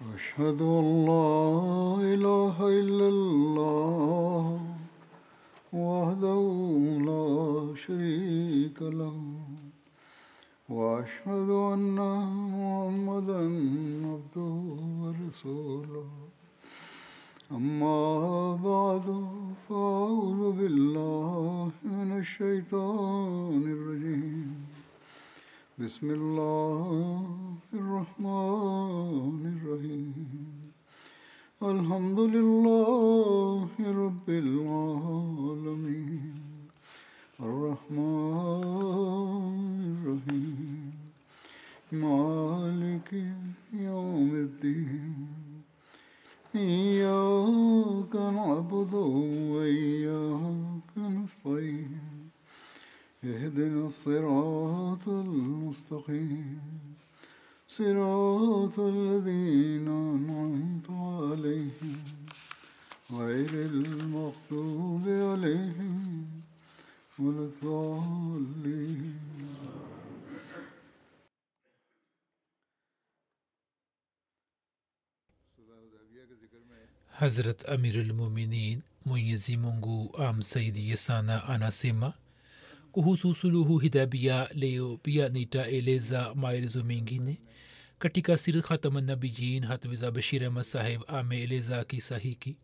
أشهد أن لا إله إلا الله وحده لا شريك له وأشهد أن محمدا عبده ورسوله أما بعد فأعوذ بالله من الشيطان الرجيم بسم الله الرحمن الرحيم الحمد لله رب العالمين الرحمن الرحيم مالك يوم الدين إياك نعبد وإياك نستعين اهدنا الصراط المستقيم صراط الذين أنعمت عليهم غير المغضوب عليهم ولا الضالين hazrat amirulmuminin mwenyezi mungu amsaidie sana anasema kuhusu suluhu hidabia leo pia nitaeleza maelezo mengine katika sir khatamnabiyin hatmiza bashir ahmad saheb ameeleza kisa hiki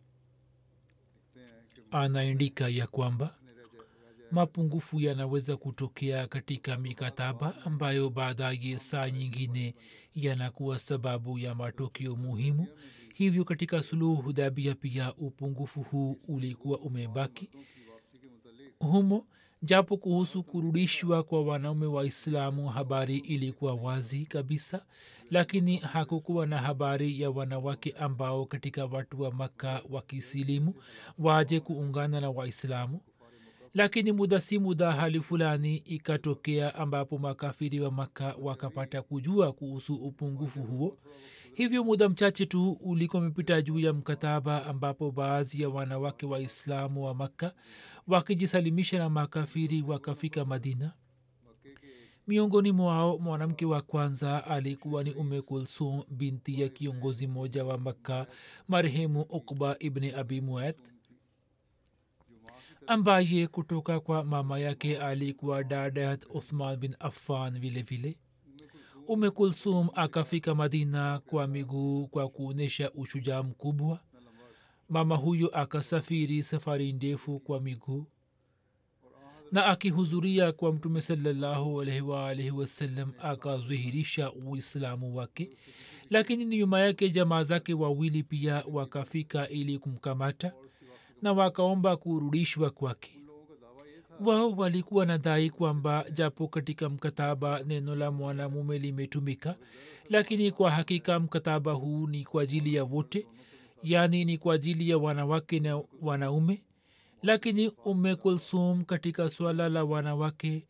anaandika ya kwamba mapungufu yanaweza kutokea katika mikataba ambayo baadaye saa nyingine yanakuwa sababu ya matokeo muhimu hivyo katika suluhu hudabia pia upungufu huu ulikuwa umebaki humo japo kuhusu kurudishwa kwa wanaume waislamu habari ilikuwa wazi kabisa lakini hakukuwa na habari ya wanawake ambao katika watu wa makka wakisilimu waje kuungana na waislamu lakini muda si muda hali fulani ikatokea ambapo makafiri wa makka wakapata kujua kuhusu upungufu huo hivyo muda mchache tu ulikuwa umepita juu ya mkataba ambapo baadhi ya wanawake waislamu wa makka wakijisalimisha na makafiri wakafika madina miongoni mwao mwanamke wa kwanza alikuwa ni ume kulsum binti ya kiongozi mmoja wa makka marehemu ukba ibni abi muet ambaye kutoka kwa mama yake alikuwa dadat uthman bin affan vile vile ume kulsum akafika madina kwa miguu kwa kuonyesha ushujaa mkubwa mama huyo akasafiri safari ndefu kwa miguu na akihudhuria kwa mtume salallahu alaihi waalihi wasallam akadhihirisha uislamu wake lakini nyuma yake jamaa zake wawili pia wakafika ili kumkamata na wakaomba kurudishwa kwake wao walikuwa na dai kwamba japo katika mkataba neno la mwanamume limetumika lakini kwa hakika mkataba huu ni kwa ajili ya wote yaani ni kwa ajili ya wanawake na wanaume lakini ume kulsum katika swala la wanawake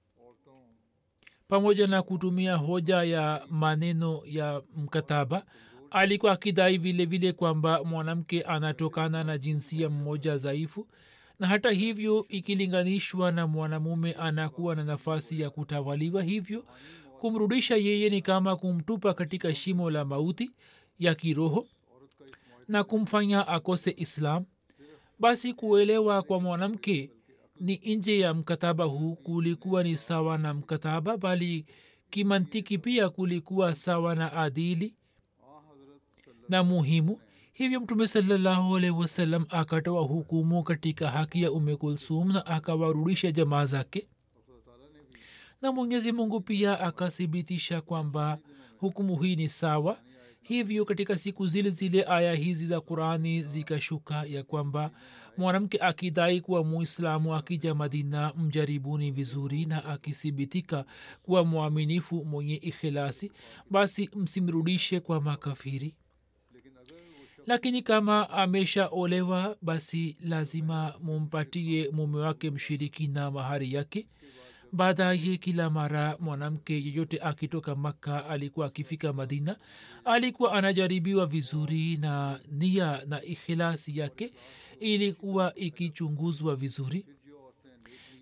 pamoja na kutumia hoja ya maneno ya mkataba alikuwa akidai vile vile kwamba mwanamke anatokana na jinsia mmoja dhaifu na hata hivyo ikilinganishwa na mwanamume anakuwa na nafasi ya kutawaliwa hivyo kumrudisha yeye ni kama kumtupa katika shimo la mauti ya kiroho na kumfanya akose islam basi kuelewa kwa mwanamke ni nje ya mkataba huu kulikuwa ni sawa na mkataba bali kimantiki pia kulikuwa sawa na adili na muhimu hivyo mtume salallahu alaihi wasallam akatoa hukumu katika haki ya ume kulsum na akawarudisha jamaa zake na mwenyezi mungu pia akathibitisha kwamba hukumu hii ni sawa hivyo katika siku zile zile aya hizi za qurani zikashuka ya kwamba mwanamke akidai kuwa muislamu akija madina mjaribuni vizuri na akithibitika kuwa mwaminifu mwenye ikhilasi basi msimrudishe kwa makafiri lakini kama ameshaolewa basi lazima mumpatie mume wake mshirikina mahari yake baadaye kila mara mwanamke yeyote akitoka makka alikuwa akifika madina alikuwa anajaribiwa vizuri na nia na ikhilasi yake ilikuwa ikichunguzwa vizuri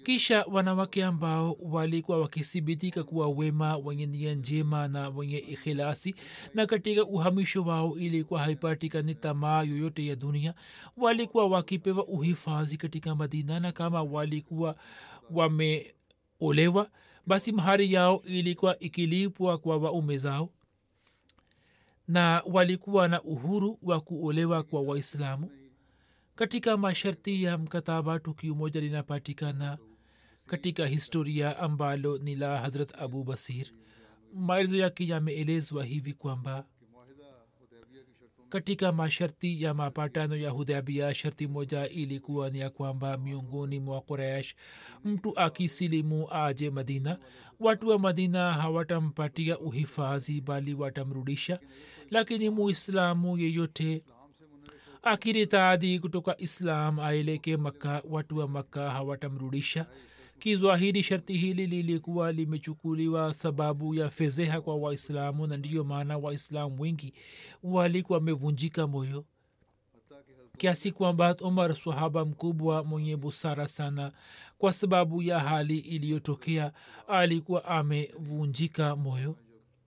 kisha wanawake ambao walikuwa wakithibitika kuwa wema wenye nia njema na wenye ikhilasi na katika uhamisho wao ilikuwa haipatikani tamaa yoyote ya dunia walikuwa wakipewa uhifadhi katika madina na kama walikuwa wameolewa basi mahari yao ilikuwa ikilipwa kwa waume zao na walikuwa na uhuru wa kuolewa kwa waislamu katika masharti ya mkataba tukio moja linapatikana katika historia ambalo ni la hazrat abu basir maelezo yake yameelezwa hivi kwamba katika masharti ya mapatano ya hudhabia sharti moja ilikuwa ni ya kwamba miongoni mwa quraish mtu akisilimu aje madina watu wa madina hawatampatia uhifadhi bali watamrudisha lakini muislamu yeyote akiritaadhi kutoka islam aeleke makka watu wa makka hawatamrudisha kizwahiri sharti hili lilikuwa limechukuliwa sababu ya fedheha kwa waislamu na ndiyo maana waislamu wengi walikuwa wamevunjika moyo kiasi kwamba umar sahaba mkubwa mwenye busara sana kwa sababu ya hali iliyotokea alikuwa amevunjika moyo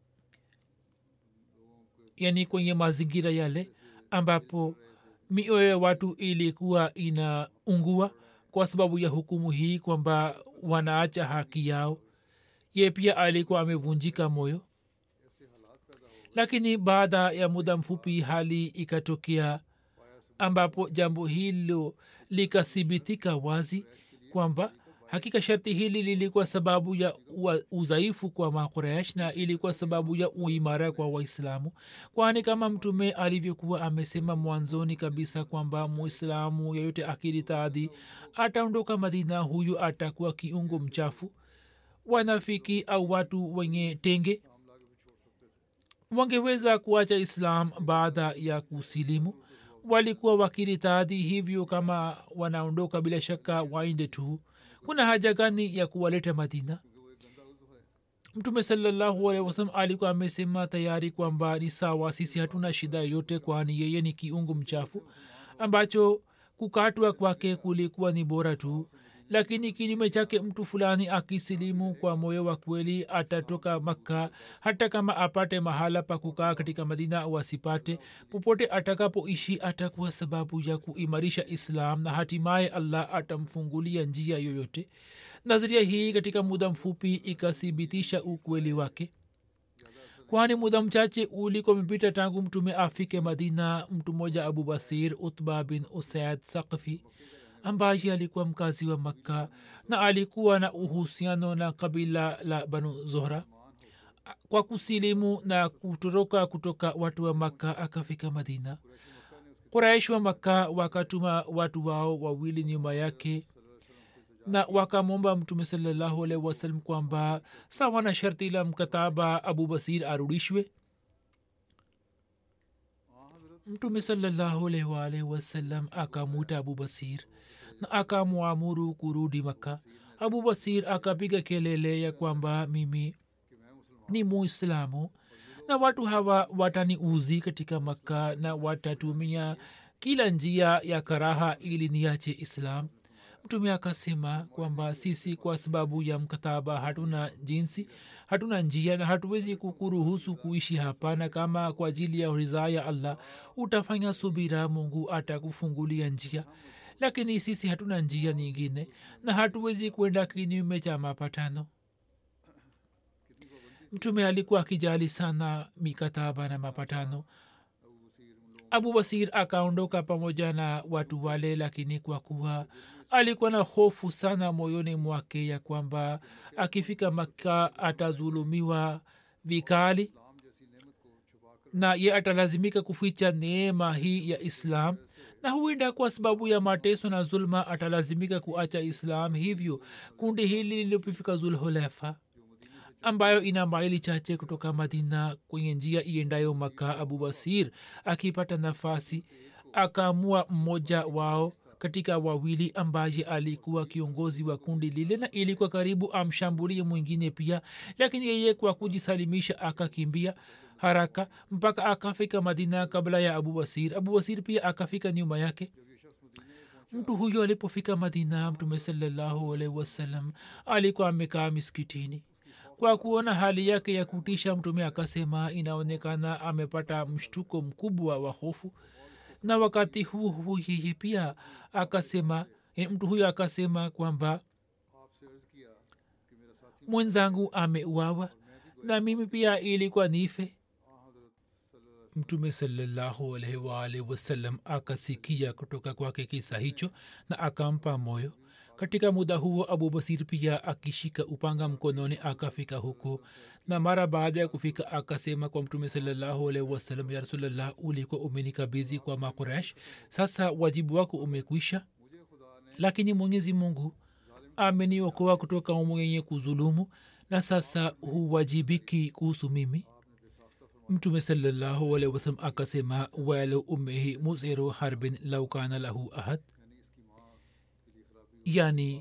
yaani kwenye mazingira yale ambapo mioyo ya watu ilikuwa inaungua kwa sababu ya hukumu hii kwamba wanaacha haki yao ye pia alikuwa amevunjika moyo lakini baada ya muda mfupi hali ikatokea ambapo jambo hilo likathibitika wazi kwamba hakika sharti hili lilikuwa sababu ya udhaifu kwa makuresh na ilikuwa sababu ya uimara kwa waislamu kwani kama mtume alivyokuwa amesema mwanzoni kabisa kwamba muislamu yeyote akilitaadhi ataondoka madina huyu atakuwa kiungo mchafu wanafiki au watu wenye tenge wangeweza kuacha islam baada ya kusilimu walikuwa wakilitaadhi hivyo kama wanaondoka bila shaka wainde tu kuna haja gani ya kuwaleta madina mtume salallahu alehi wasalam alikuwa amesema tayari kwamba ni sawa sisi hatuna shida yoyote kwani yeye ni kiungu mchafu ambacho kukatwa kwake kulikuwa ni bora tu lakini kinyume chake mtu fulani akisilimu kwa moyo wa kweli atatoka makka hata kama apate mahala pa kukaa katika madina au asipate popote atakapoishi atakuwa sababu ya kuimarisha islam na hatimaye allah atamfungulia njia yoyote nazaria hii katika muda mfupi ikathibitisha ukweli wake kwani muda mchache ulikuwa umepita tangu mtume afike madina mtu mmoja abu basir utba bin usaid sakfi ambaye alikuwa mkazi wa makka na alikuwa na uhusiano na kabila la banu zohra kwa kusilimu na kutoroka kutoka watu wa makka akafika madina quraish wa makka wakatuma watu wao wawili nyuma yake na wakamwomba mtume salallahu alaihi wasallam kwamba sawa na sharti la mkataba abu basir arudishwe mtume salallahu alaihi waalihi wasallam akamuta abu basir na akamwamuru kurudi makka abu basir akapiga kelele ya kwamba mimi ni muislamu na watu hawa watani uzi katika makka na watatumia kila njia ya karaha ili niache islam mtume akasema kwamba sisi kwa sababu ya mkataba hatuna jinsi hatuna njia na hatuwezi kukuruhusu kuishi hapa na kama kwa ajili ya ridhaa ya allah utafanya subira mungu atakufungulia njia lakini sisi hatuna njia nyingine na hatuwezi kwenda kinyume cha mapatano mtume alikuwa akijali sana mikataba na mapatano abu basir akaondoka pamoja na watu wale lakini kwa kuwa alikuwa na hofu sana moyoni mwake ya kwamba akifika makka atazulumiwa vikali na ye atalazimika kuficha neema hii ya islam na huenda kwa sababu ya mateso na zulma atalazimika kuacha islam hivyo kundi hili lilipofika zulhulefa ambayo ina maili chache kutoka madina kwenye njia iendayo maka abu basir akipata nafasi akaamua mmoja wao katika wawili ambaye alikuwa kiongozi wa kundi lile na ilikuwa karibu amshambulie mwingine pia lakini yeye kwa kujisalimisha akakimbia haraka mpaka akafika madina kabla ya abu basir abu basir pia akafika nyuma yake mtu huyo alipofika madina mtume salallahu alaihi wasallam alikuwa amekaa miskitini kwa kuona hali yake ya kutisha mtume akasema inaonekana amepata mshtuko mkubwa wa hofu na wakati huo huo yeye pia akasema eh, mtu huyo akasema kwamba mwenzangu ameuawa na mimi pia ilikuwa nife mtume salallahu alaihi waalihi wasallam akasikia kutoka kwake kisa hicho na akampa moyo katika muda huo abu basir pia akishika upanga mkononi akafika huko na mara baada ya kufika akasema kwa mtume salallahu alaihi wasallam ya rasulllah ulikuwa umenikabizi kwa makuresh sasa wajibu wako umekwisha lakini mwenyezi mungu ameniokoa kutoka mwenye kuzulumu na sasa huwajibiki kuhusu mimi mtume salallahu alaihi wasallam akasema walau ummihi muziru harbin lau kana lahu ahad yani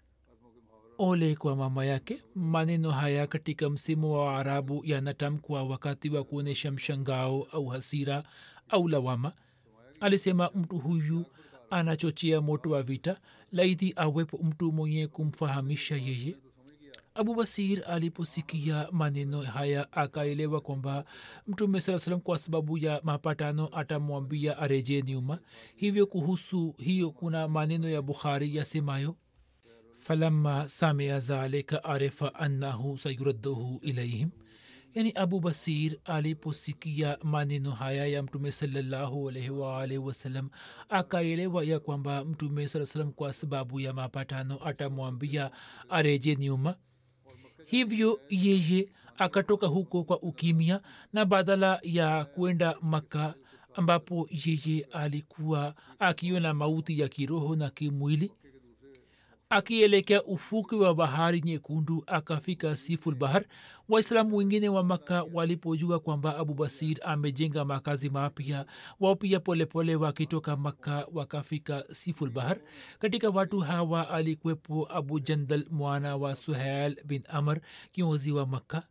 ole kwa mama yake maneno haya katika msimu wa arabu yanatamkwa wakati wa kuonyesha mshangao au hasira au lawama alisema mtu huyu anachochea moto wa vita laiti awepo mtu mwenye kumfahamisha yeye abu basir aliposikia maneno haya akaelewa kwamba mtume saa salam kwa sababu ya mapatano atamwambia areje nyuma hivyo kuhusu hiyo kuna maneno ya bukhari yasemayo falamma samia zalika arefa annahu sayuradduhu ilaihim yani abu basir aliposikia maneno haya ya mtume salallahu alaihi waalihi wasallam akaelewa ya kwamba mtume saa salam kwa sababu ya mapatano atamwambia areje nyuma hivyo yeye akatoka huko kwa ukimya na badala ya kwenda makka ambapo yeye alikuwa akiona mauti ya kiroho na kimwili akielekea ufuki wa bahari nyekundu akafika siful bahar waislamu wengine wa makka walipojua kwamba abu basir amejenga makazi mapya wao pia polepole wakitoka makka wakafika siful bahar katika watu hawa alikwepo abu jandal mwana wa suhail bin amr kiongozi wa makka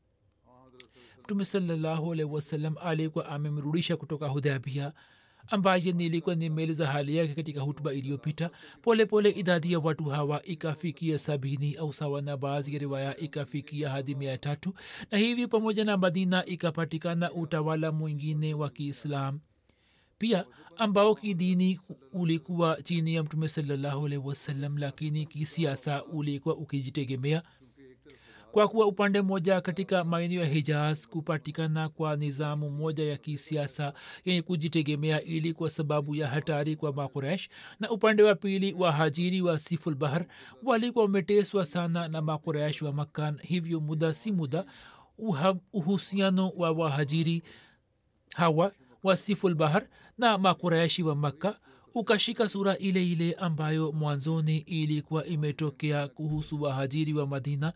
mtume salallahu alaihi wasallam alikuwa amemrudisha kutoka hudhabia ambaye nilikuwa nimeeleza hali yake katika hutuba iliyopita polepole idadi ya watu hawa ikafikia sabini au sawa na baadhi ya riwaya ikafikia hadi mia tatu na hivi pamoja na madina ikapatikana utawala mwingine wa kiislam pia ambao kidini ulikuwa chini ya mtume salallahu alaihi wasallam lakini kisiasa ulikuwa ukijitegemea kwa kuwa upande mmoja katika maeneo ya hijaz kupatikana kwa nizamu moja ya kisiasa yenye kujitegemea ili kwa sababu ya hatari kwa makuresh na upande wa pili wahajiri wa siful bahar walikuwa wameteswa sana na makuresh wa makan hivyo muda si muda uhusiano wa wahajiri hawa wa siful bahar na makureshi wa makka ukashika sura ile ile ambayo mwanzoni ilikuwa imetokea kuhusu wahajiri wa madina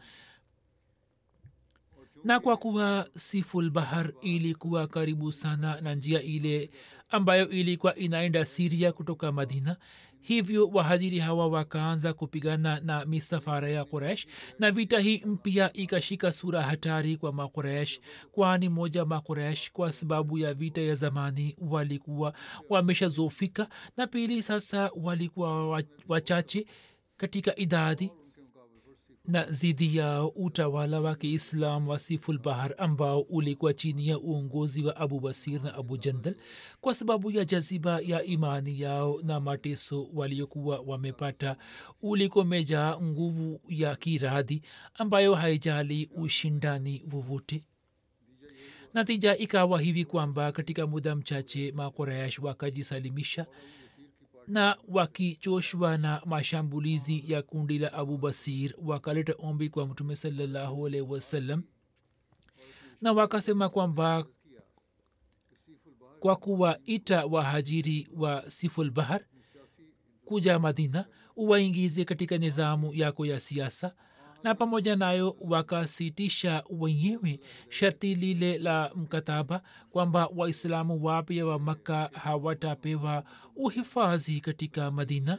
na kwa kuwa siful bahar ilikuwa karibu sana na njia ile ambayo ilikuwa inaenda siria kutoka madina hivyo wahajiri hawa wakaanza kupigana na misafara ya quresh na vita hii mpya ikashika sura hatari kwa maquresh kwani moja maquresh kwa sababu ya vita ya zamani walikuwa wameshazofika na pili sasa walikuwa wachache katika idadi na zidi yao utawala wa kiislam wa siful bahar ambao ulikuwa chini ya uongozi wa abu basir na abu jandal kwa sababu ya jaziba ya imani yao na mateso waliokuwa wamepata ulikuwa mejaa nguvu ya kiradhi ambayo haijali ushindani vovote natija ikawa hivi kwamba katika muda mchache makorayash wakajisalimisha na wakichoshwa na mashambulizi ya kundi la abu basir wakaleta ombi kwa mtume salallahu alaihi wasallam na wakasema kwamba kwa kuwaita wahajiri wa siful bahar kuja madina uwaingize katika nizamu yako ya siasa na pamoja nayo wakasitisha wenyewe sharti lile la mkataba kwamba waislamu wapya wa makka hawatapewa uhifadhi katika madina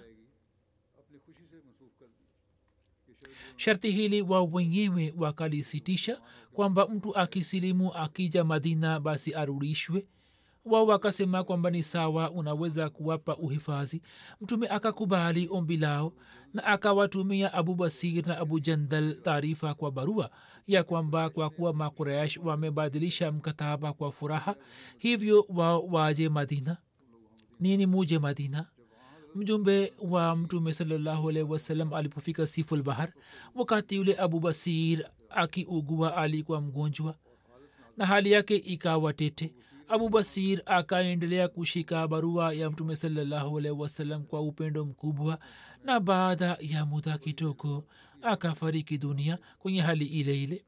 sharti hili wa wenyewe wakalisitisha kwamba mtu akisilimu akija madina basi arudishwe wao wakasema kwamba ni sawa unaweza kuwapa uhifadhi mtume akakubali ombi lao na akawatumia abu basir na abu jandal taarifa kwa barua ya kwamba kwa kuwa makuresh wamebadilisha mkataba kwa furaha hivyo wao waje madina nini muje madina mjumbe wa mtume salallahu alaihi wasallam alipofika siful bahar wakati yule abu basir akiugua alikuwa mgonjwa na hali yake ikawa tete abu basir akaendelea kushika barua ya mtume salallahu alaihi wasallam kwa upendo mkubwa na baada ya muda kidogo akafariki dunia kwenye hali ile ile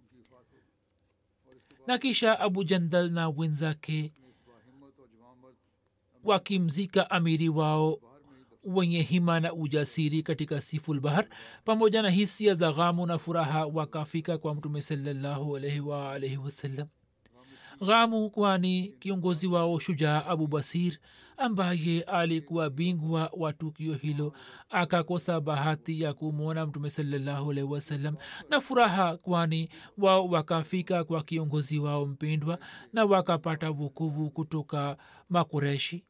na kisha abu jandal na wenzake wakimzika amiri wao wenye hima na ujasiri katika siful bahar pamoja na hisia za ghamu na furaha wakafika kwa mtume salallahu alaihi waalaihi wasallam ghamu kwani kiongozi wao shujaa abu basir ambaye alikuwa bingwa wa tukio hilo akakosa bahati ya kumwona mtume salallahu alaihi wasallam na furaha kwani wao wakafika kwa kiongozi wao mpendwa na wakapata vukuvu kutoka makureshi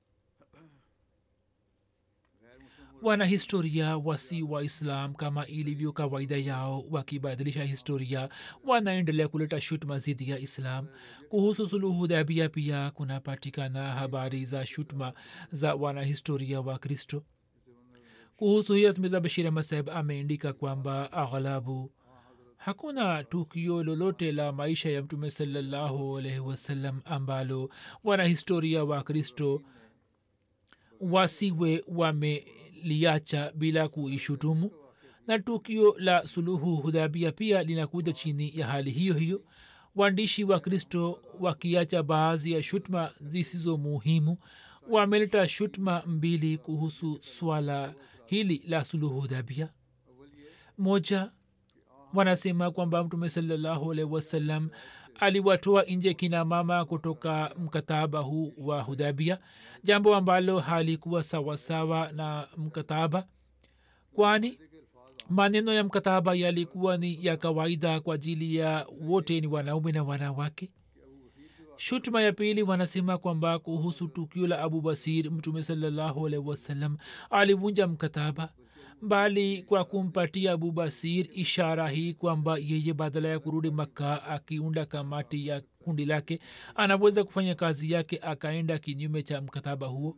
wanahistoria wasi wa islam kama ilivyo kawaida yao wakibadilisha historia wanaendelea kuleta shutma zidi ya islam kuhusu suluhu dhabia pia kunapatikana habari za shutma za wanahistoria wa kristo kuhusu hirat mirza bashir ahmad saheb ameandika kwamba aghlabu hakuna tukio lolote la maisha ya mtume salallahu alaihi wasallam ambalo wanahistoria wa kristo wasiwe wameliacha bila kuishutumu na tukio la suluhu hudhabia pia linakuja chini ya hali hiyo hiyo waandishi wa kristo wakiacha baadhi ya shutma zisizo muhimu wameleta shutma mbili kuhusu swala hili la suluhu hudhabia moja wanasema kwamba mtume salallahu alaihi wasallam aliwatoa nje kina mama kutoka mkataba huu wa hudhabia jambo ambalo halikuwa sawasawa na mkataba kwani maneno ya mkataba yalikuwa ni ya kawaida kwa ajili ya wote ni wanaume na wanawake shutuma ya pili wanasema kwamba kuhusu tukio la abu basir mtume salallahu alaihi wasallam alivunja mkataba bali kwa kumpatia abu basir ishara hii kwamba yeye badala ya kurudi makka akiunda kamati ya kundi lake anaweza kufanya kazi yake akaenda kinyume cha mkataba huo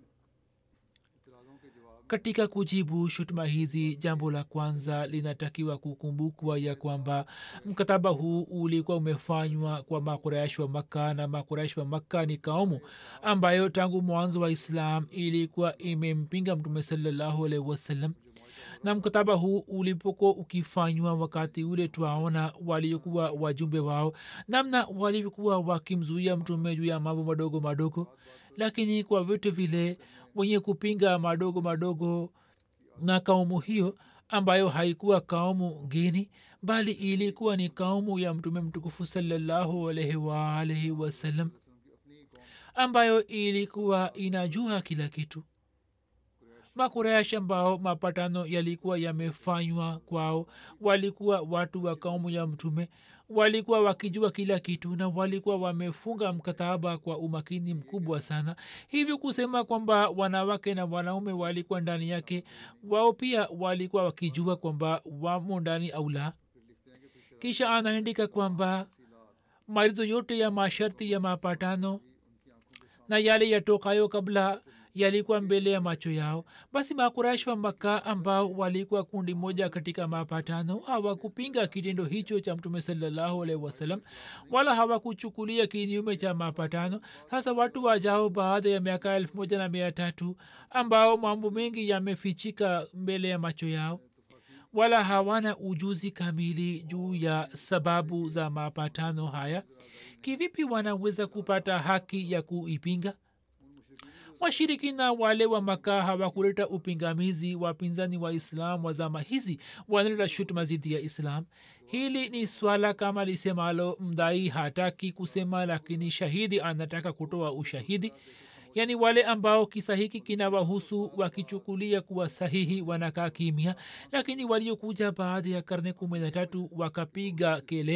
katika kujibu shutuma hizi jambo la kwanza linatakiwa kukumbukwa ya kwamba mkataba huu ulikuwa umefanywa kwa makuraish wa makka na makuraish wa makka ni kaumu ambayo tangu mwanzo wa islam ilikuwa imempinga mtume salallahu alaihi wasallam na mkataba huu ulipokuwa ukifanywa wakati ule twaona waliokuwa wajumbe wao namna walivyokuwa wakimzuia mtume juu ya mambo madogo madogo lakini kwa vitu vile wenye kupinga madogo madogo na kaumu hiyo ambayo haikuwa kaumu ngeni bali ilikuwa ni kaumu ya mtume mtukufu salallahu alaihi waalaihi wasallam ambayo ilikuwa inajua kila kitu makuresh ambao mapatano yalikuwa yamefanywa kwao walikuwa watu wa kaumu ya mtume walikuwa wakijua kila kitu na walikuwa wamefunga mkataba kwa umakini mkubwa sana hivyo kusema kwamba wanawake na wanaume walikuwa ndani yake wao pia walikuwa wakijua kwamba wamo ndani au la kisha anaandika kwamba marizo yote ya masharti ya mapatano na yale yatokayo kabla yalikuwa mbele ya macho yao basi makuraish wa makka ambao walikuwa kundi moja katika mapatano hawakupinga kitendo hicho cha mtume salallahu alaihi wasallam wala hawakuchukulia kinyume cha mapatano sasa watu wajao baada ya miaka elfu moja na mia tatu ambao mambo mengi yamefichika mbele ya macho yao wala hawana ujuzi kamili juu ya sababu za mapatano haya kivipi wanaweza kupata haki ya kuipinga washirikina wale wa makaa hawakuleta upingamizi wapinzani wa islam wa zama hizi wanaleta shutuma zidi ya islam hili ni swala kama lisemalo mdai hataki kusema lakini shahidi anataka kutoa ushahidi yaani wale ambao kisa hiki kinawahusu wakichukulia kuwa sahihi wanakaa kimya lakini waliokuja baada ya karne kumi na tatu wakapiga kelele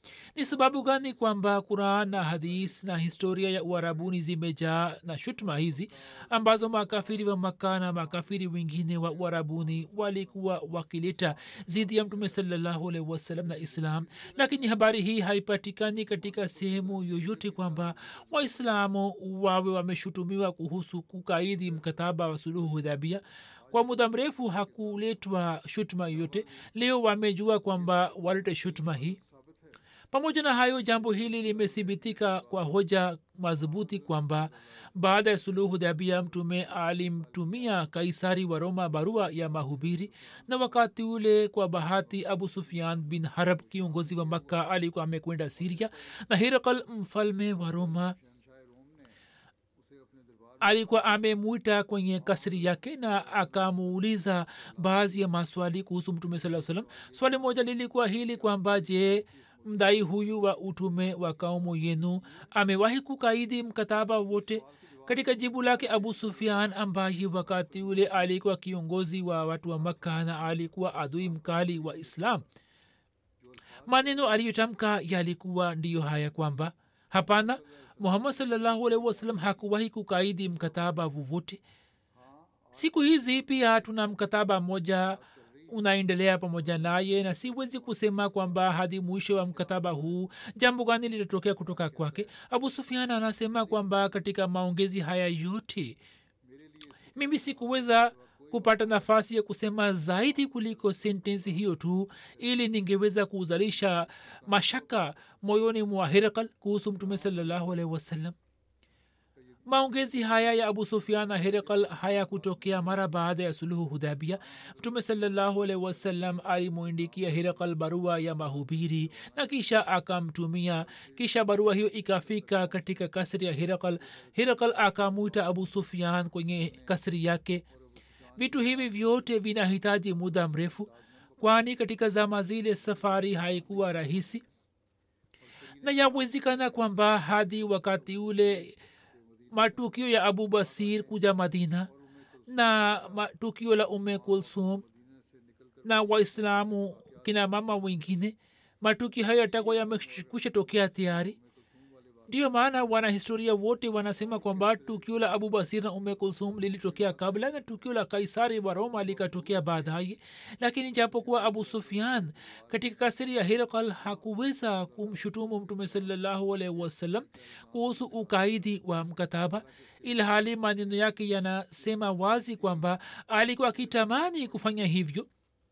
ni sababu gani kwamba quran na hadis na historia ya uarabuni zimejaa na shutma hizi ambazo makafiri wa makka na makafiri wengine wa uarabuni walikuwa wakileta zidi ya mtume salallahu alaihi wasallam na islam lakini habari hii haipatikani katika sehemu yoyote kwamba waislamu wawe wameshutumiwa kuhusu kukaidi mkataba wa suluhu hudhabia kwa muda mrefu hakuletwa shutuma yoyote leo wamejua kwamba walete shutuma hii pamoja na hayo jambo hili limethibitika kwa hoja madhubuti kwamba baada ya suluhu dhabia mtume alimtumia kaisari wa roma barua ya mahubiri na wakati ule kwa bahati abu sufian bin harab kiongozi wa makka alikuwa amekwenda siria na hirakal mfalme wa roma alikuwa amemwita kwenye kasri yake na akamuuliza baadhi ya maswali kuhusu mtume saa salam swali moja lilikuwa hili kwamba je mdai huyu wa utume wa kaumu yenu amewahi kukaidi mkataba wote katika jibu lake abu sufian ambaye wakati ule alikuwa kiongozi wa watu wa makka na alikuwa adui mkali wa islam maneno aliyotamka yalikuwa ndiyo haya kwamba hapana muhammad salllahu alaihi wasallam hakuwahi kukaidi mkataba vovote siku hizi pia tuna mkataba mmoja unaendelea pamoja naye na siwezi kusema kwamba hadi mwisho wa mkataba huu jambo gani lilitokea kutoka kwake abu sufian anasema kwamba katika maongezi haya yote mimi sikuweza kupata nafasi ya kusema zaidi kuliko sentensi hiyo tu ili ningeweza kuzalisha mashaka moyoni mwa herakal kuhusu mtume salallahu alaihi wasallam maongezi haya ya abu sufian na herakal haya kutokea mara baada ya suluhu hudhabia mtume salallahu alaihi wasallam alimwindikia herakal barua ya mahubiri na kisha akamtumia kisha barua hiyo ikafika katika kasri ya herakal herakal akamwita abu sufian kwenye kasri yake vitu hivi vyote vinahitaji muda mrefu kwani katika zama zile safari haikuwa rahisi na yawezekana kwamba hadi wakati ule matukio ya abu basir kuja madina na matukio la ume kulsum na waislamu kina mama wengine matukio hayo yatakuwa yamekusha tokea tayari ndiyo maana wanahistoria wote wanasema kwamba tukio la abu basir na ume kulsum lilitokea kabla na tukio la kaisari wa roma likatokea baadaye lakini japokuwa abu sufian katika kasiri ya hirakal hakuweza kumshutumu mtume salallahu alaihi wasallam kuhusu ukaidi wa mkataba ilhali maneno yake yanasema wazi kwamba alikuwa akitamani kufanya hivyo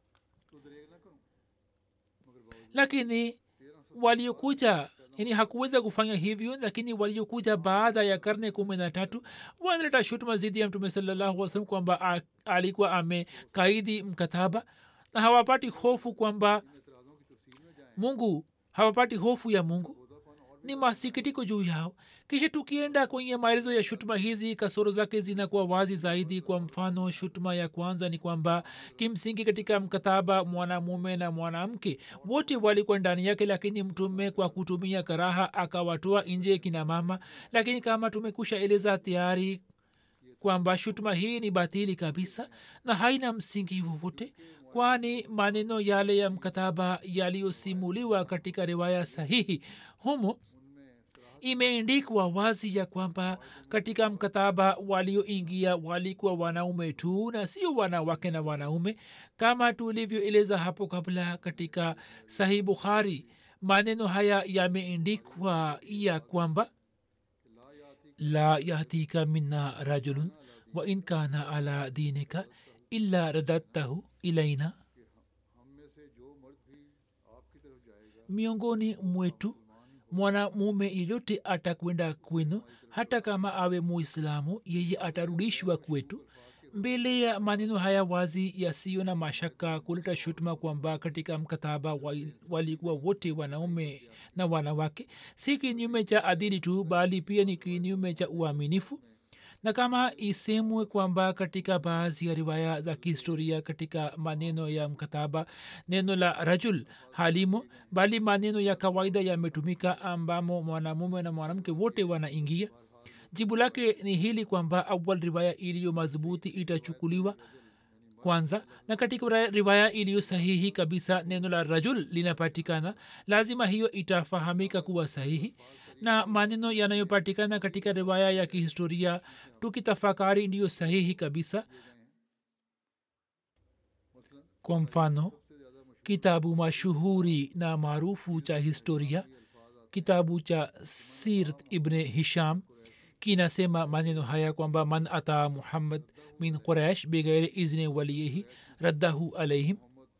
lakini waliokuja yani hakuweza kufanya hivyo lakini waliokuja baada ya karne kumi na tatu wanaleta shutuma zidi ya mtume salallahu wasalam kwamba alikuwa amekaidi mkataba na hawapati hofu kwamba mungu hawapati hofu ya mungu ni masikitiko juu yao kisha tukienda kwenye maelezo ya shutuma hizi kasoro zake zinakuwa wazi zaidi kwa mfano shutuma ya kwanza ni kwamba kimsingi katika mkataba mwanamume na mwanamke wote walikuwa ndani yake lakini mtume kwa kutumia karaha akawatoa nje kina mama lakini kama tumekusha eleza tayari kwamba shutuma hii ni batili kabisa na haina msingi wowote kwani maneno yale ya mkataba yaliyosimuliwa katika riwaya sahihi humo imeendikwa wazi ya kwamba katika mkataba walioingia walikuwa wanaume tu na sio wanawake na wanaume kama tulivyoeleza hapo kabla katika sahih bukhari maneno haya yameendikwa ya kwamba la yatika minna rajulun wa in kana ala dinika illa radattahu ilaina miongoni mwetu mwanamume yeyote atakwenda kwenu hata kama awe muislamu yeye atarudishwa kwetu mbele ya maneno haya wazi yasiyo na mashaka kuleta shutuma kwamba katika mkataba walikuwa wote wanaume na wanawake si kinyume cha adili tu bali pia ni kinyume cha uaminifu na kama isemwe kwamba katika baadhi ya riwaya za kihistoria katika maneno ya mkataba neno la rajul halimo bali maneno ya kawaida yametumika ambamo mwanamume na mwanamke wote wanaingia jibu lake ni hili kwamba awal riwaya iliyo madhubuti itachukuliwa kwanza na katika ra- riwaya iliyo sahihi kabisa neno la rajul linapatikana lazima hiyo itafahamika kuwa sahihi na maneno yanayopatikana katika riwaya ya kihistoria tukitafakari ndiyo sahihi kabisa kwa mfano kitabu mashuhuri na maarufu cha historia kitabu cha sirt ibne hisham kinasema maneno haya kwamba man ata muhammad min quraish bighairi izni waliyihi raddahu alaihim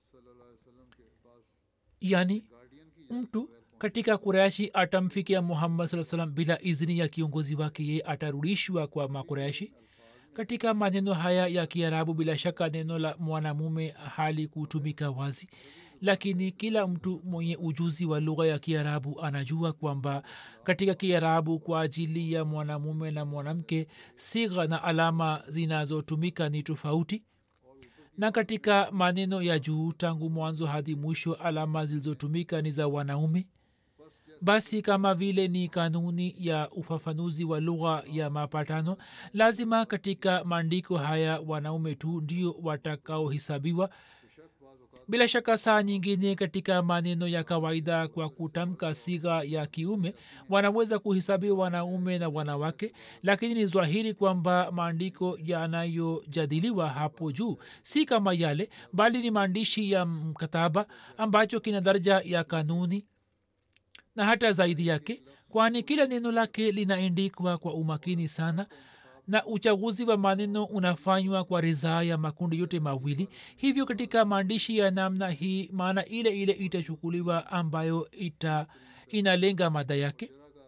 yani mtu katika kuraishi atamfikia muhammad saa salam bila izni ya kiongozi wake yeye atarudishwa kwa makuraishi katika maneno haya ya kiarabu bila shaka neno la mwanamume hali kutumika wazi lakini kila mtu mwenye ujuzi wa lugha ya kiarabu anajua kwamba katika kiarabu kwa ajili ya mwanamume na mwanamke sigha na alama zinazotumika ni tofauti na katika maneno ya juu tangu mwanzo hadi mwisho alama zilizotumika ni za wanaume basi kama vile ni kanuni ya ufafanuzi wa lugha ya mapatano lazima katika maandiko haya wanaume tu ndio watakaohesabiwa bila shaka saa nyingine katika maneno ya kawaida kwa kutamka sigha ya kiume wanaweza kuhesabiwa wanaume na wanawake lakini ni zwahiri kwamba maandiko yanayojadiliwa hapo juu si kama yale bali ni maandishi ya mkataba ambacho kina daraja ya kanuni na hata zaidi yake kwani kila neno lake linaendikwa kwa umakini sana na uchaguzi wa maneno unafanywa kwa ridhaa ya makundi yote mawili hivyo katika maandishi ya namna hii maana ile ile itachukuliwa ambayo ita inalenga mada yake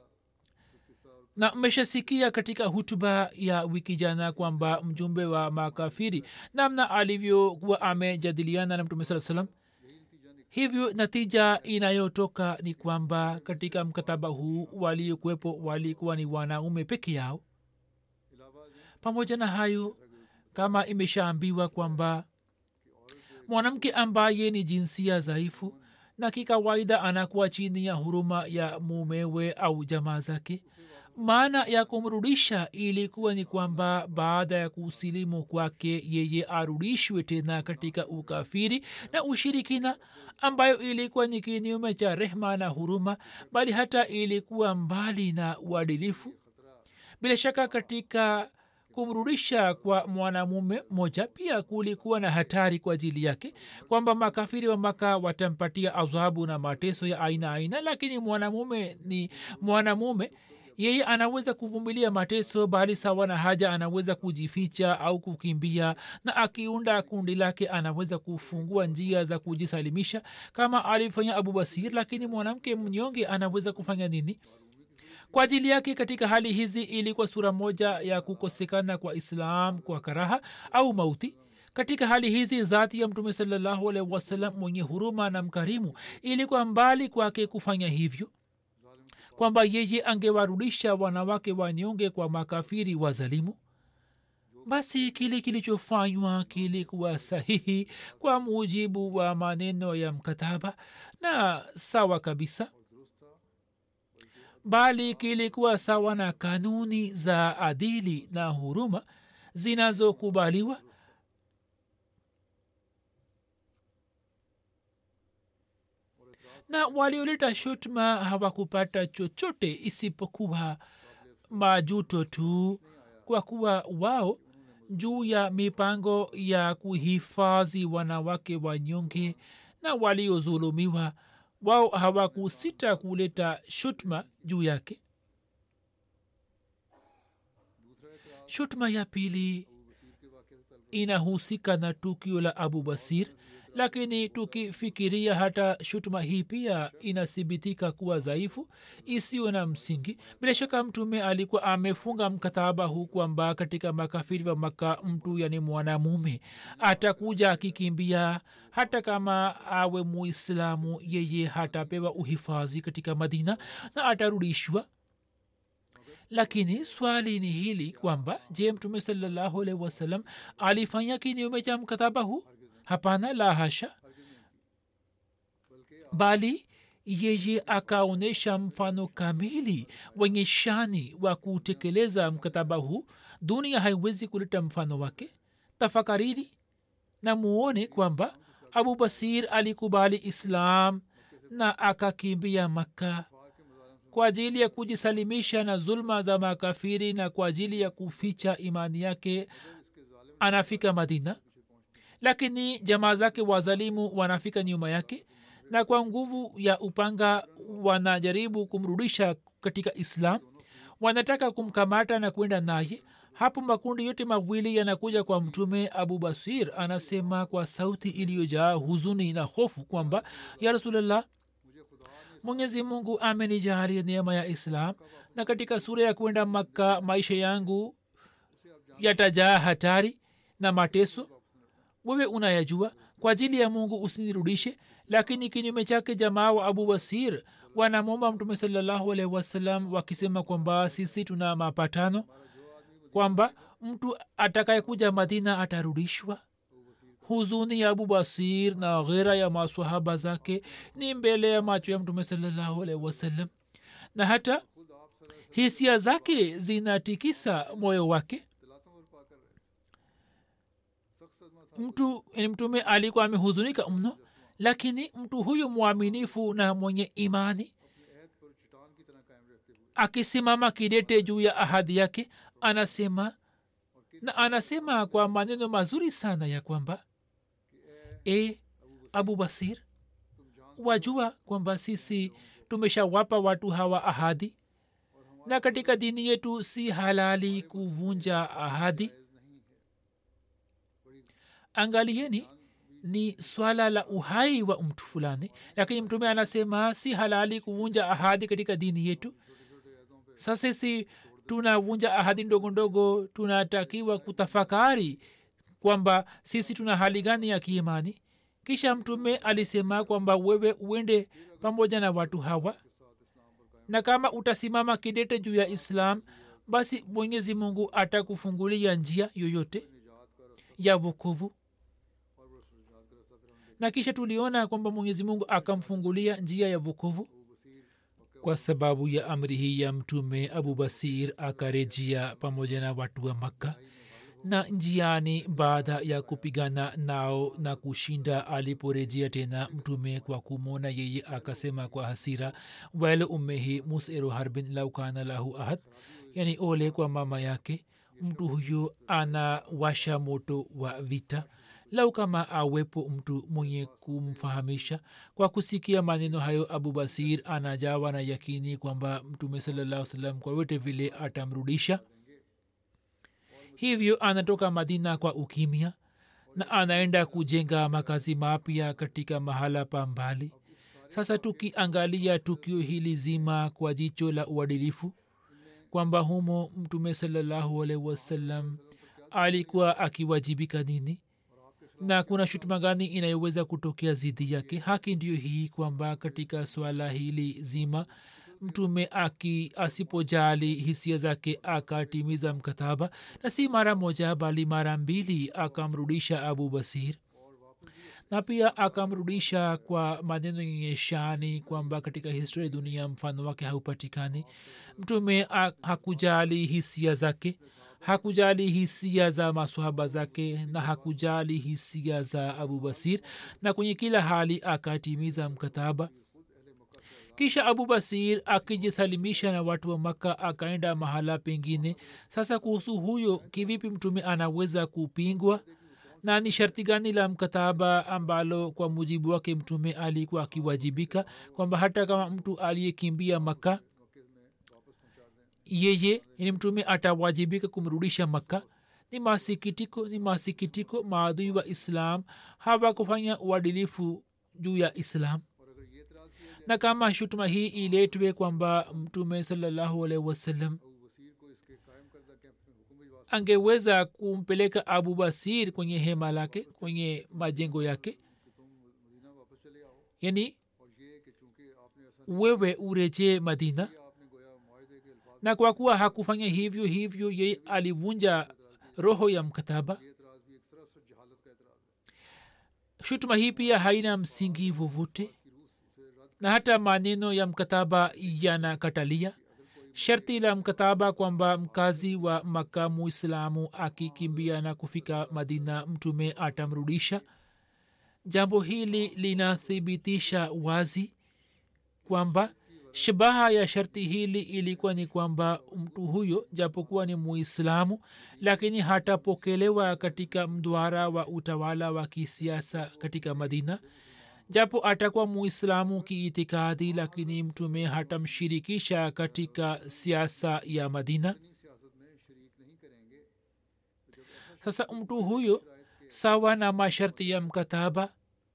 na mmeshasikia katika hutuba ya wiki jana kwamba mjumbe wa makafiri namna alivyokuwa amejadiliana na mtume saa salam hivyo natija inayotoka ni kwamba katika mkataba huu waliokuwepo walikuwa ni wanaume peke yao pamoja na hayo kama imeshaambiwa kwamba mwanamke ambaye ni jinsia dhaifu na kikawaida anakuwa chini ya huruma ya mumewe au jamaa zake maana ya kumrudisha ilikuwa ni kwamba baada ya kusilimu kwake yeye arudishwe tena katika ukafiri na ushirikina ambayo ilikuwa ni kinyume cha rehma na huruma bali hata ilikuwa mbali na uadilifu bila shaka katika kumrudisha kwa mwanamume moja pia kulikuwa na hatari kwa ajili yake kwamba makafiri wa maka watampatia adhabu na mateso ya aina aina lakini mwanamume ni mwanamume yeye anaweza kuvumilia mateso bali sawa na haja anaweza kujificha au kukimbia na akiunda kundi lake anaweza kufungua njia za kujisalimisha kama alifanya abu basir lakini mwanamke mnyonge anaweza kufanya nini kwa ajili yake katika hali hizi ilikuwa sura moja ya kukosekana kwa islam kwa karaha au mauti katika hali hizi dhati ya mtume salallahu alaihi wasallam mwenye huruma na mkarimu ilikuwa mbali kwake kufanya hivyo kwamba yeye angewarudisha wanawake wanyonge kwa makafiri wazalimu basi kile kilichofanywa kilikuwa sahihi kwa mujibu wa maneno ya mkataba na sawa kabisa bali kilikuwa sawa na kanuni za adili na huruma zinazokubaliwa na walioleta shutma hawakupata chochote isipokuwa majuto tu kwa kuwa wao juu ya mipango ya kuhifadhi wanawake wanyonge na waliozulumiwa wao hawakusita kuleta shutma juu yake shutma ya pili inahusika na tukio la abu basir lakini tukifikiria hata shutuma hii pia inathibitika kuwa dhaifu isiyo na msingi bila shaka mtume alikuwa amefunga mkataba huu kwamba katika makafiri wa maka mtu yani mwanamume atakuja akikimbia hata kama awe muislamu yeye hatapewa uhifadhi katika madina na atarudishwa lakini swali ni hili kwamba je mtume salallahu alaihi wasallam alifanya kinyume cha mkataba huu hapana la hasha bali yeye akaonyesha mfano kamili wenye shani wa kutekeleza mkataba huu dunia haiwezi kuleta mfano wake tafakariri na muone kwamba abu basir alikubali islam na akakimbia makka kwa ajili ya kujisalimisha na zulma za makafiri na kwa ajili ya kuficha imani yake anafika madina lakini jamaa zake wazalimu wanafika nyuma yake na kwa nguvu ya upanga wanajaribu kumrudisha katika islam wanataka kumkamata na kwenda naye hapo makundi yote mawili yanakuja kwa mtume abu basir anasema kwa sauti iliyojaa huzuni na hofu kwamba ya rasulllah mwenyezi mungu amenijahalia neema ya islam na katika sura ya kwenda makka maisha yangu yatajaa hatari na mateso wewe unayajua kwa ajili ya mungu usinirudishe lakini kinyume chake jamaa wa abu basir wanamwomba mtume salallahu alaihi wasallam wakisema kwamba sisi tuna mapatano kwamba mtu atakayekuja madina atarudishwa huzuni ya abu basir na ghera ya maswahaba zake ni mbele ya macho ya mtume salallahu alaihi wasallam na hata hisia zake zinatikisa moyo wake mtu yani mtume alikuwa amehuzunika mno lakini mtu huyu mwaminifu na mwenye imani akisimama kidete juu ya ahadi yake anasema na anasema kwa maneno mazuri sana ya kwamba e abu basir wajua kwamba sisi tumeshawapa watu hawa ahadi na katika dini yetu si halali kuvunja ahadi angalieni ni swala la uhai wa mtu fulani lakini mtume anasema si halali kuvunja ahadi katika dini yetu sasa si tunavunja ahadi ndogo ndogo tunatakiwa kutafakari kwamba sisi tuna hali gani ya kiimani kisha mtume alisema kwamba wewe uende pamoja na watu hawa na kama utasimama kidete juu ya islam basi mwenyezi mungu atakufungulia njia yoyote ya vokovu na kisha tuliona kwamba mwenyezi mungu akamfungulia njia ya vokovu kwa sababu ya amri hii ya mtume abu basir akarejia pamoja na watu wa makka na njiani baada ya kupigana nao na kushinda aliporejea tena mtume kwa kumwona yeye akasema kwa hasira wal ummehi musiru harbin laukana lahu ahad yani ole kwa mama yake mtu huyo anawasha moto wa vita lau kama awepo mtu mwenye kumfahamisha kwa kusikia maneno hayo abu basir anajawa na yakini kwamba mtume salaa salam kwa wote vile atamrudisha hivyo anatoka madina kwa ukimya na anaenda kujenga makazi mapya katika mahala pa mbali sasa tukiangalia tukio hili zima kwa jicho la uadilifu kwamba humo mtume salallahu alaihi wasallam alikuwa akiwajibika nini na kuna shutuma gani inayoweza kutokea zidi yake haki ndiyo hii kwamba katika swala hili zima mtume aki asipojali hisia zake akatimiza mkataba na si mara moja bali mara mbili akamrudisha abu basir na pia akamrudisha kwa maneno yenye shani kwamba katika historia ya dunia mfano wake haupatikani mtume hakujali hisia zake hakujali hisia za maswahaba zake na hakujali hisia za abu basir na kwenye kila hali akatimiza mkataba kisha abu basir akijisalimisha na watu wa makka akaenda mahala pengine sasa kuhusu huyo kivipi mtume anaweza kupingwa na ni sharti gani la mkataba ambalo kwa mujibu wake mtume alikuwa akiwajibika kwamba hata kama mtu aliyekimbia makka yeye ni mtume atawajibika kumrudisha makka ni masikitiko ni masikitiko maadui wa islam hawakufanya uadilifu juu ya islam na kama shutuma hii iletwe kwamba mtume salallahu alaihi wasallam angeweza kumpeleka abu basir kwenye hema lake kwenye majengo yake yani wewe urejee madina na kwa kuwa hakufanya hivyo hivyo ye alivunja roho ya mkataba shutuma hii pia haina msingi vovote na hata maneno ya mkataba yanakatalia sharti la mkataba kwamba mkazi wa maka muislamu akikimbia na kufika madina mtume atamrudisha jambo hili linathibitisha wazi kwamba shabaha ya sharti hili ilikuwa ni kwamba mtu huyo japokuwa ni muislamu lakini hatapokelewa katika mdwara wa utawala wa kisiasa katika madina japo atakuwa muislamu kiitikadi lakini mtume hatamshirikisha katika siasa ya madina sasa mtu huyo sawa na masharti ya mkataba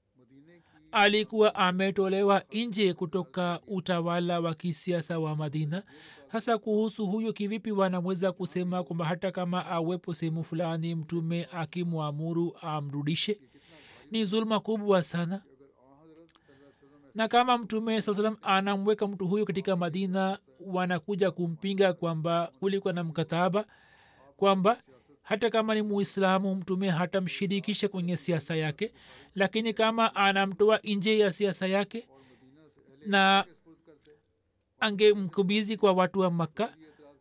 alikuwa ametolewa nje kutoka utawala wa kisiasa wa madina sasa kuhusu huyo kivipi wanaweza kusema kwamba hata kama awepo sehemu fulani mtume akimwamuru amrudishe ni zulma kubwa sana na kama mtume saa salam anamweka mtu huyo katika madina wanakuja kumpinga kwamba kulikuwa na mkataba kwamba hata kama ni muislamu mtume hatamshirikisha kwenye siasa yake lakini kama anamtoa nje ya siasa yake na angemkubizi kwa watu wa makka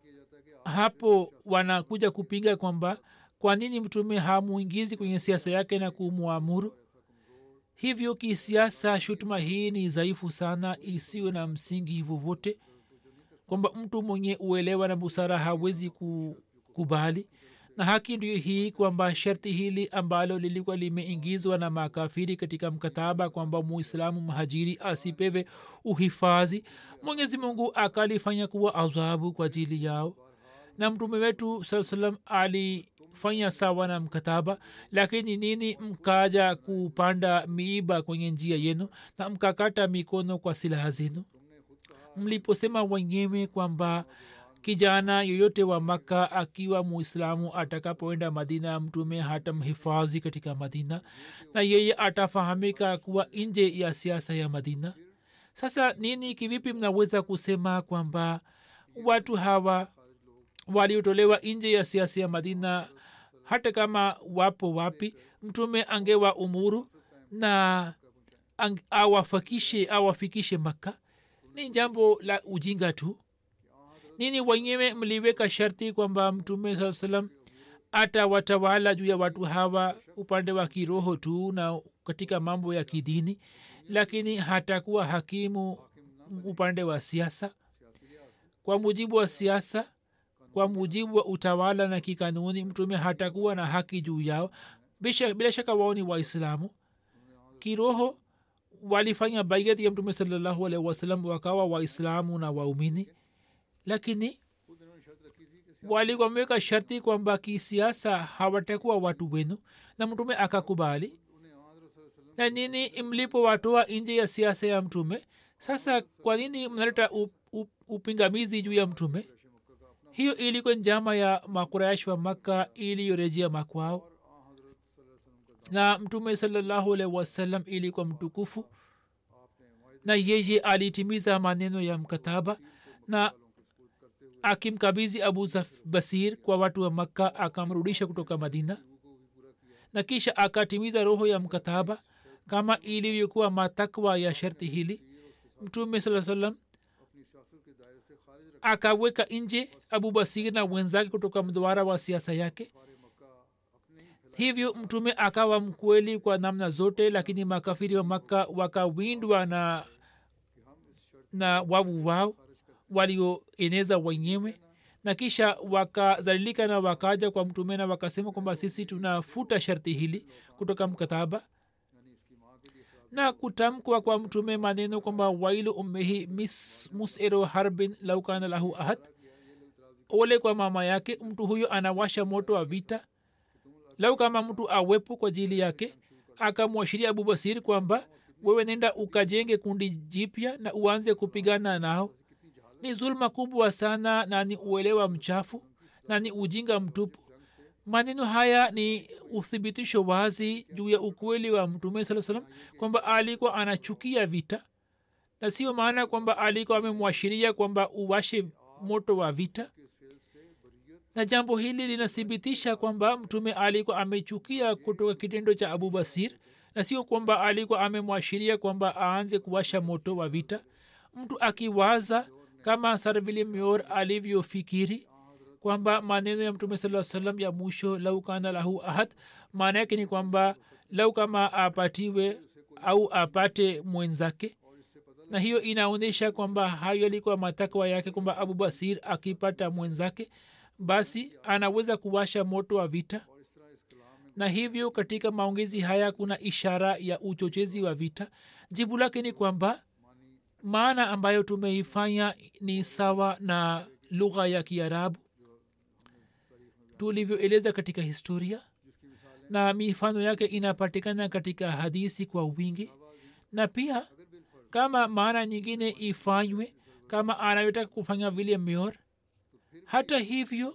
hapo wanakuja kupinga kwamba kwa nini mtume hamuingizi kwenye siasa yake na kumwamuru hivyo kisiasa shutuma hii ni dhaifu sana isiyo na msingi vovote kwamba mtu mwenye uelewa na busara hawezi kukubali na haki ndiyo hii kwamba sharti hili ambalo lilikuwa limeingizwa na makafiri katika mkataba kwamba muislamu mhajiri asipewe uhifadhi mwenyezi mungu akalifanya kuwa adhabu kwa ajili yao na mtume wetu saa salam alifanya sawa na mkataba lakini nini mkaja kupanda miiba kwenye njia yenu na mkakata mikono kwa silaha zenu mliposema wenyewe kwamba kijana yoyote wa makka akiwa muislamu atakapoenda madina mtume hatamhifadhi katika madina na yeye atafahamika kuwa nje ya siasa ya madina sasa nini kivipi mnaweza kusema kwamba watu hawa waliotolewa nje ya siasa ya madina hata kama wapo wapi mtume angewa umuru na ang, awafikishe awafikishe makka ni jambo la ujinga tu nini wenyewe mliweka sharti kwamba mtume saa salam atawatawala juu ya watu hawa upande wa kiroho tu na katika mambo ya kidini lakini hatakuwa hakimu upande wa siasa kwa mujibu wa siasa kwa mujibu wa utawala na kikanuni mtume hatakuwa na haki juu yao bila shaka wao ni waislamu kiroho walifanya baiati ya mtume salallahu alaihi wasallam wakawa waislamu na waumini lakini waliwameweka sharti kwamba kisiasa hawatakuwa watu wenu na mtume akakubali na nini mlipowatoa nje ya siasa ya mtume sasa kwa nini mnaleta up, up, upingamizi juu ya mtume hiyo ilikuwa njama ya makuraish wa makka iliyorejea makwao na mtume salallahu alaihi wasallam ilikuwa mtukufu na yeye alitimiza maneno ya mkataba na akimkabizi abu basir kwa watu wa makka akamrudisha kutoka madina na kisha akatimiza roho ya mkataba kama ilivyokuwa matakwa ya sharti hili mtume saa salam akaweka nje abu basir na wenzake kutoka mdwara wa siasa yake hivyo mtume akawa mkweli kwa namna zote lakini makafiri wa makka wakawindwa na na wavu wao walioeneza wenyewe na kisha wakazalilika na wakaja kwa mtume na wakasema kwamba sisi tunafuta sharti hili kutoka mkataba na kutamkwa kwa mtume maneno kwamba wailu ummehi musero harbin laukana lahu ahad ole kwa mama yake mtu huyo anawasha moto wa vita lau kama mtu awepo kwa ajili yake akamwashiria abu basir kwamba wewe nenda ukajenge kundi jipya na uanze kupigana nao ni zulma kubwa sana na ni uelewa mchafu na ni ujinga mtupu maneno haya ni uthibitisho wazi juu ya ukweli wa mtume saa salam kwamba alikuwa anachukia vita na sio maana kwamba alikuwa amemwashiria kwamba uwashe moto wa vita na jambo hili linathibitisha kwamba mtume alikuwa amechukia kutoka kitendo cha abu basir na sio kwamba alikuwa amemwashiria kwamba aanze kuwasha moto wa vita mtu akiwaza kama sarvilimior alivyofikiri kwamba maneno ya mtume saa salam ya mwisho lau kana lahu ahad maana yake ni kwamba lau kama apatiwe au apate mwenzake na hiyo inaonyesha kwamba hayo yalikuwa matakwa yake kwamba abu basir akipata mwenzake basi anaweza kuwasha moto wa vita na hivyo katika maongezi haya kuna ishara ya uchochezi wa vita jibu lake ni kwamba maana ambayo tumeifanya ni sawa na lugha ya kiarabu tulivyoeleza katika historia na mifano yake inapatikana katika hadisi kwa wingi na pia kama maana nyingine ifanywe kama anayotaka kufanya vile mior hata hivyo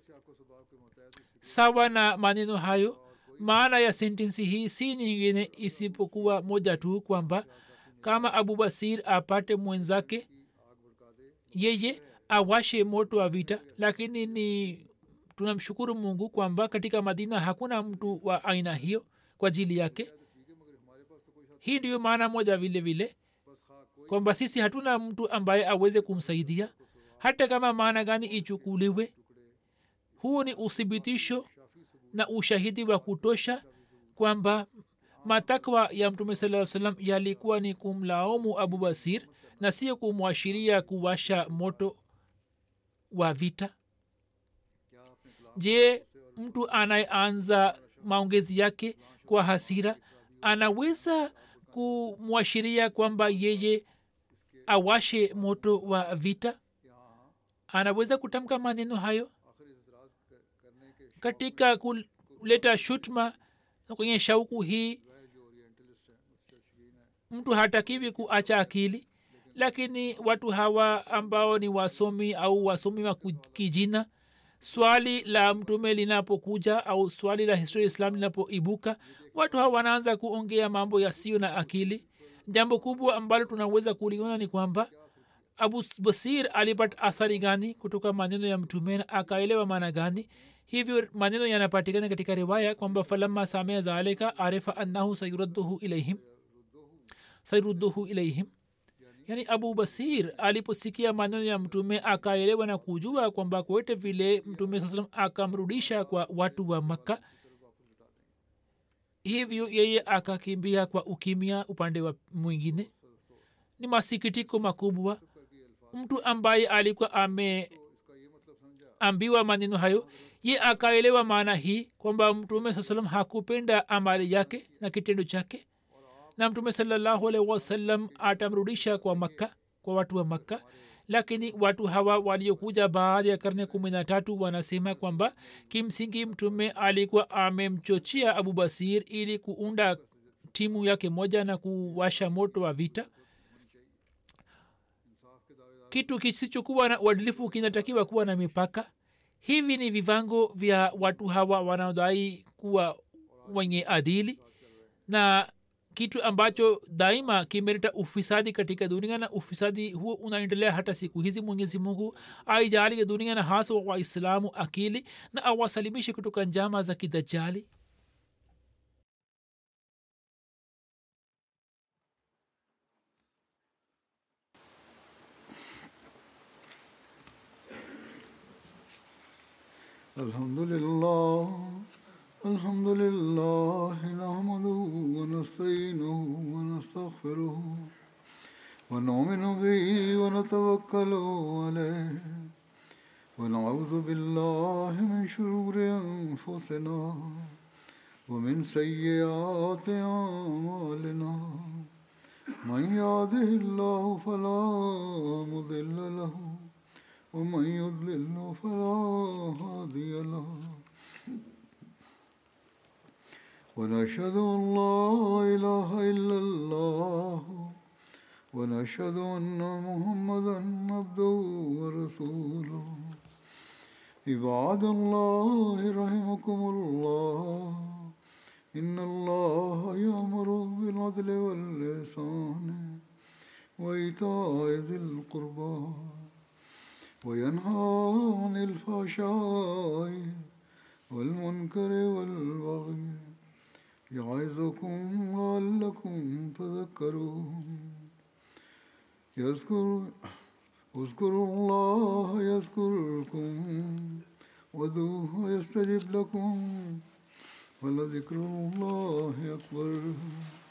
sawa na maneno hayo maana ya sentensi hii si nyingine isipokuwa moja tu kwamba kama abu basir apate mwenzake yeye awashe moto wa vita lakini ni tunamshukuru mungu kwamba katika madina hakuna mtu wa aina hiyo kwa ajili yake hii ndiyo maana moja vile vile kwamba sisi hatuna mtu ambaye aweze kumsaidia hata kama maana gani ichukuliwe huo ni uthibitisho na ushahidi wa kutosha kwamba matakwa ya mtume saa salam yalikuwa ni kumlaumu abu basir na sio kumwashiria kuwasha moto wa vita je mtu anayeanza maongezi yake kwa hasira anaweza kumwashiria kwamba yeye awashe moto wa vita anaweza kutamka maneno hayo katika kuleta shutma kwenye shauku hii mtu hatakiwi kuacha akili lakini watu hawa ambao ni wasomi au wasomi wa kijina swali la mtume linapokuja au swali la historia ya islam linapoibuka watu hawa wanaanza kuongea mambo yasiyo na akili jambo kubwa ambalo tunaweza kuliona ni kwamba abu basir alipata athari gani kutoka maneno ya mtume na akaelewa maana gani hivyo maneno yanapatikana katika riwaya kwamba falama samia zalika arifa annahu sayurudduhu ilaihim sayurudduhu ilaihim yaani abu basir aliposikia maneno ya mtume akaelewa na kujua kwamba kwote vile mtume saa salam akamrudisha kwa watu wa makka hivyo yeye akakimbia kwa ukimya upande wa mwingine ni masikitiko makubwa mtu ambaye alikuwa ameambiwa maneno hayo ye akaelewa maana hii kwamba mtume saa salam hakupenda amali yake na kitendo chake na mtume salallahu alaihi wasallam atamrudisha kwa makka kwa watu wa makka lakini watu hawa waliokuja baada ya karne kumi na tatu wanasema kwamba kimsingi mtume alikuwa amemchochea abu basir ili kuunda timu yake moja na kuwasha moto wa vita kitu kisichokuwa na uadilifu kinatakiwa kuwa na mipaka hivi ni vivango vya watu hawa wanaodai kuwa wenye adili na kitu ambacho daima kimeleta ufisadi katika dunia na ufisadi huo unaendelea hata siku hizi mwenyezi mungu aijalie dunia na hasa waislamu akili na awasalimishe kutoka njama za kidajali الحمد لله الحمد لله نحمده ونستعينه ونستغفره ونؤمن به ونتوكل عليه ونعوذ بالله من شرور انفسنا ومن سيئات اعمالنا من يهده الله فلا مضل له ومن يضلل فلا هادي له ونشهد ان لا اله الا الله ونشهد ان محمدا عبده ورسوله عباد الله رحمكم الله ان الله يامر بالعدل واللسان وايتاء ذي القربى وينهى عن الفحشاء والمنكر والبغي يعظكم لعلكم تذكرون يذكر اذكروا الله يذكركم وادعوه يستجب لكم ولذكر الله أكبر